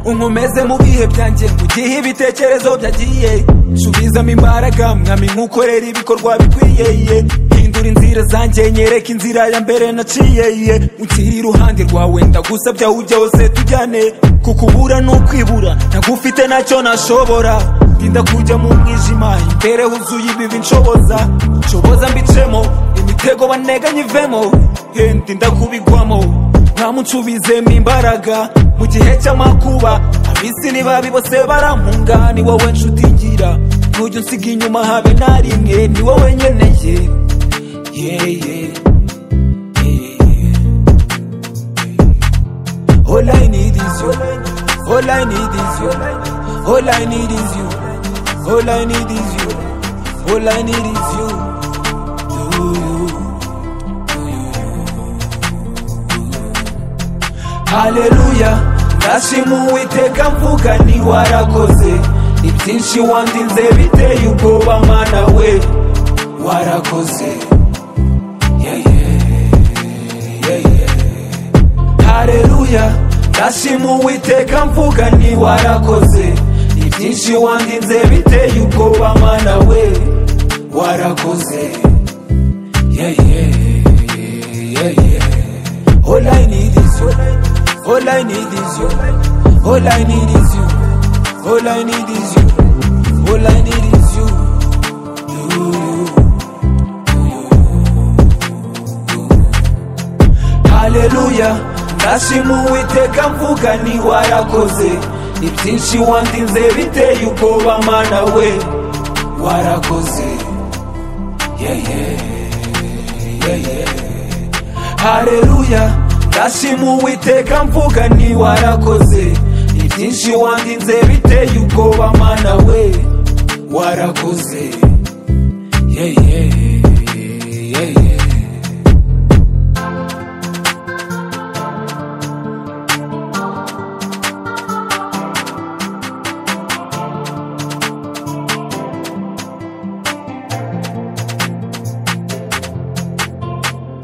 unkomeze mu bihe byanjye mu gihe ibitekerezo byagiye subizamo imbaraga mwami nk'ukorera ibikorwa bikwiye ye. hindura inzira zanjye nyereka inzira ya mbere naciye ye. unshyire iruhande rwawe ndagusabya ujya hose tujyane kukubura ni ukwibura ntagufite ntacyo nashobora ndinda kujya mu mwijima imbere huzuye ibibi nshoboza nshoboza mbicemo imitego baneganye ivemo Hey, ndinda kubigwamo ntamunsubizemo imbaraga mu gihe cy'amakuba abisi ntibabi bose barampunga ni wowe nshuti ngira ntujya unsiga inyuma habe na rimwe ni wowe nkeneye Yeah, yeah. Yeah. All I need is you. All I need is you. All I need is you. All I need is you. All I need is you. Do you? haleluya ndashima uwiteka mvuga ni warakoze ni byinshi wandinze biteye ubwoba mana we warakoze Yeah, yeah, yeah, yeah. haleluya ndashima uwiteka mvuga ni warakoze ni byinshi wandinze biteye ubwoba mana we warakoze yeah, yeah, yeah, yeah. All I need is you. All I need is you. All I need is you. All I need is you. All I need is you. You, you, you. Haleluya. Ndashima uwiteka mvuga ni warakoze ni byinshi wandinze biteye ubwoba mana we warakoze yeah, yeah, yeah, yeah. haleluya ndashima uwiteka mvuga ni warakoze ibyinshi wandinze biteye ubwoba mana we warakoze yeah, yeah, yeah, yeah.